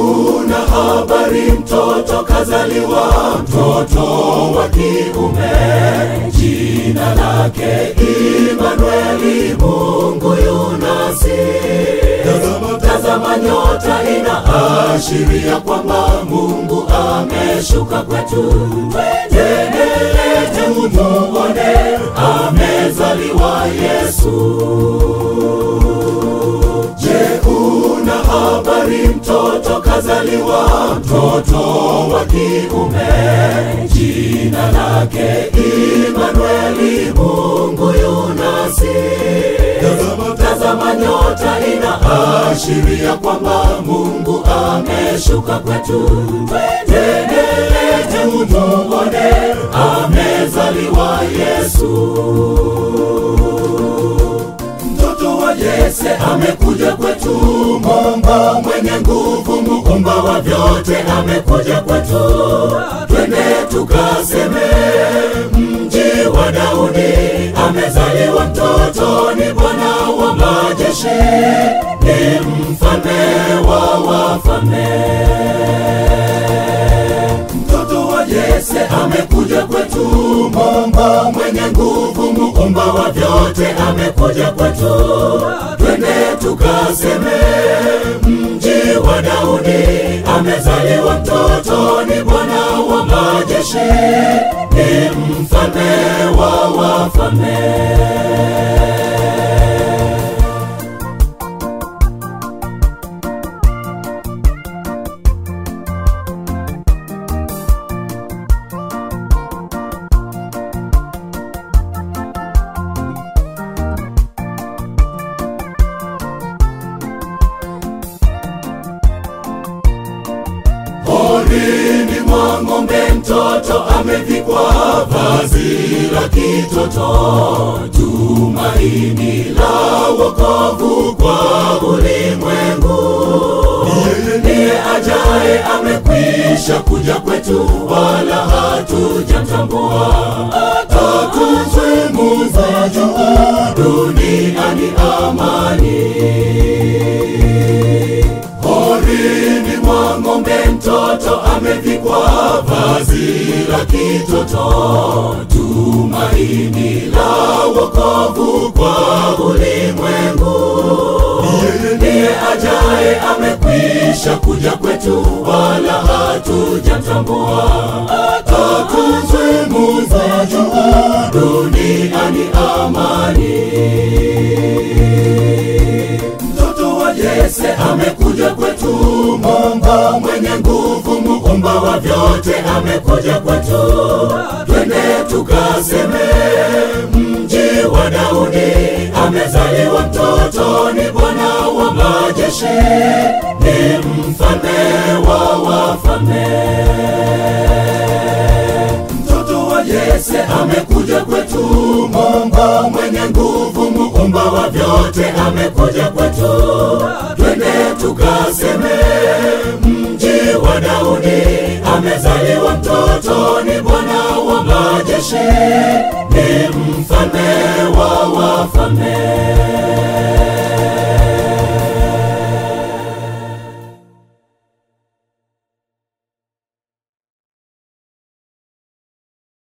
una habari mtoto kazaliwa, mtoto wa kiume, jina lake Imanueli, Mungu yunasi. Tazama, Tazama nyota inaashiria kwamba Mungu ameshuka kwetu. Twendele tumuone, amezaliwa Yesu. Je, una habari mtoto kazaliwa, mtoto wa kiume, jina lake Imanueli, Mungu yunasi. tazama, Tazama nyota inaashiria kwamba Mungu ameshuka kwetu. Twendele tumuone, amezaliwa Yesu. Mtoto wa Yese amekuja kwetu, Mungu mwenye nguvu, muumba wa vyote amekuja kwetu. Twende tukaseme, mji wa Daudi amezaliwa mtoto, ni Bwana wa majeshi, ni mfalme wa wafalme. Mtoto wa Yese amekuja kwetu, Mungu mwenye nguvu, muumba wa vyote amekuja kwetu. Twende tukaseme, mji wa Daudi amezaliwa mtoto, ni Bwana wa majeshi, ni mfalme wa wafalme. Porini mwa ng'ombe mtoto amevikwa vazi la kitoto, tumaini la wokovu kwa ulimwengu. Ndiye ajaye amekwisha kuja kwetu, wala hatujamtambua. Atukuzwe Mungu juu, duniani amani. Porini mwa ng'ombe mtoto amevikwa vazi la kitoto, tumaini la wokovu kwa ulimwengu. Ndiye ajaye amekwisha kuja kwetu, wala hatujamtambua. Atukuzwe Mungu juu, duniani amani. Mtoto wa Yese amekuja kwetu, Mungu mwenye nguvu, muumba wa vyote amekuja kwetu. Twende tukaseme, mji wa Daudi amezaliwa mtoto, ni Bwana wa majeshi, ni mfalme wa wafalme. Mtoto wa Yese amekuja kwetu, Mungu mwenye nguvu, muumba wa vyote amekuja kwetu. Twende tukaseme, mji wa Daudi amezaliwa mtoto, ni Bwana wa majeshi, ni mfalme wa wafalme.